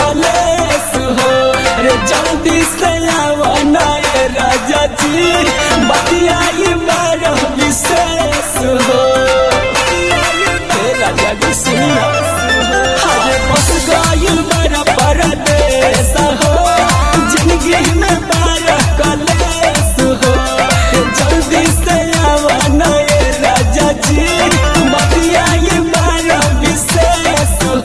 कलेस हो रे जल्दी से आवा नए राजा जी बतियाई बार विशेष हो हे राजा जी सुनिया हरे बस गइल बार परदेस हो जिंदगी में बार कलेस हो रे जल्दी से आवा नए राजा जी बतियाई बार विशेष हो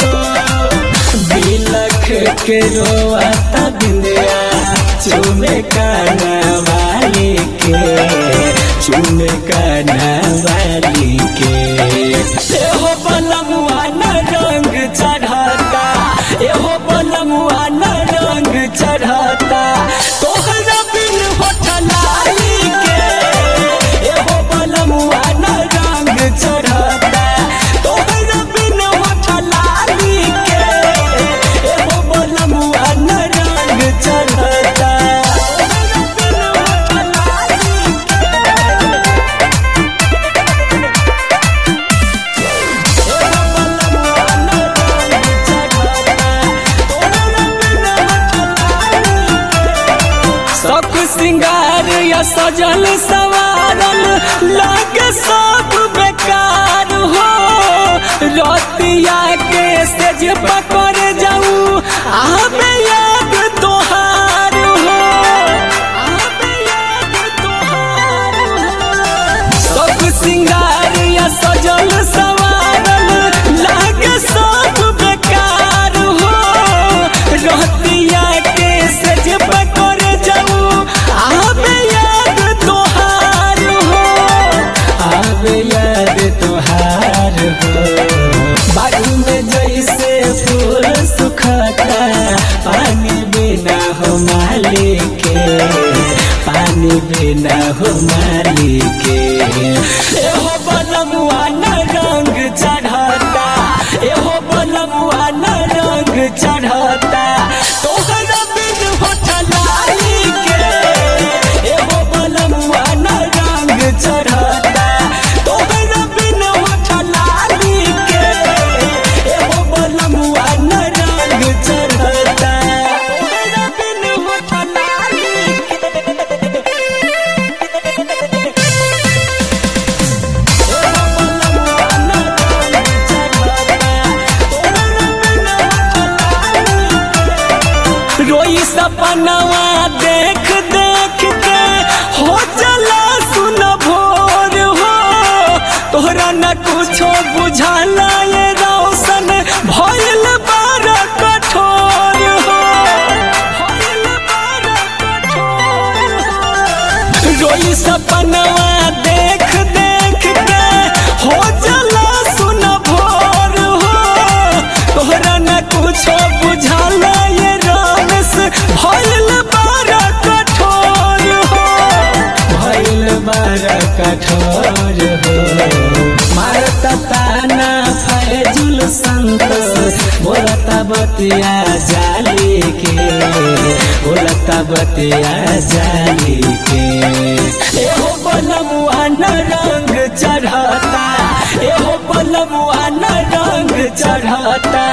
बिलख के रोआता बिंदिया चुमे काना वाली के चुमे काना वाली के एहो बलमुआ न रंग चढ़ाता एहो बलमुआ न रंग चढ़ाता तोहरा बिन होठलाई के एहो बलमुआ न रंग चढ़ाता तोहरा बिन होठलाई के एहो बलमुआ न रंग चढ़ाता तोहरा बिन होठलाई सब सिंगार या सजल सवारल लागे सब बेकार हो रतिया के सेज पकड़ जाऊ आबे याद तोहार हो आबे याद तोहार हो सब सिंगार या सजल सवारल लागे सब बेकार हो रहतिया के सज पकड़ जाऊ आबे याद तोहार हो आबे याद तोहार हो बागु में जैसे फूल सुखता पानी बिना हो मालिक पानी बिना हो मालिक एहो बलमुआ न रंग चढ़ाता एहो बलमुआ न रंग चढ़ाता तोहरा बिन होठलाई के एहो बलमुआ न रंग चढ़ाता तोहरा बिन होठलाई के एहो बलमुआ न रंग चढ़ाता तोहरा बिन होठलाई रोई सपनवा देख देख के हो चला सुन भोर हो तोहरा न कुछो बुझाला ये रोशन भइल बार कठोर हो भइल बार कठोर हो रोई सपनवा देख देख के हो चला सुन भोर हो तोहरा न कुछो बुझाला ये रमेश भइल बार कठोर हो भइल बार कठोर हो मारता ताना फैजुल संतोष बोलता बतिया जाली के बोलता बतिया जाली के एहो बलमुआ न रंग चढ़ाता एहो बलमुआ न रंग चढ़ाता